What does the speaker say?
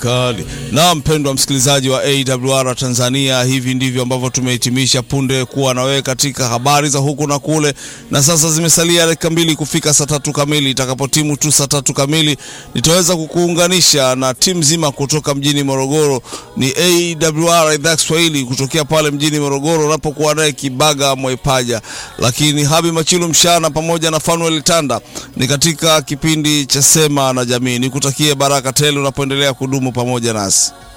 kali. Na mpendwa msikilizaji wa AWR Tanzania, hivi ndivyo ambavyo tumehitimisha punde kuwa na wewe katika habari za huku na kule, na sasa zimesalia dakika mbili kufika saa tatu kamili. Itakapotimu tu saa tatu kamili, nitaweza kukuunganisha na timu nzima kutoka mjini Morogoro. Ni AWR idhaa Kiswahili kutokea pale mjini Morogoro, unapokuwa naye Kibaga Mwepaja, lakini Habi Machilu Mshana pamoja na Fanuel Tanda ni katika kipindi cha Sema na Jamii. Nikutakie baraka tele unapoendelea kudumu pamoja nasi.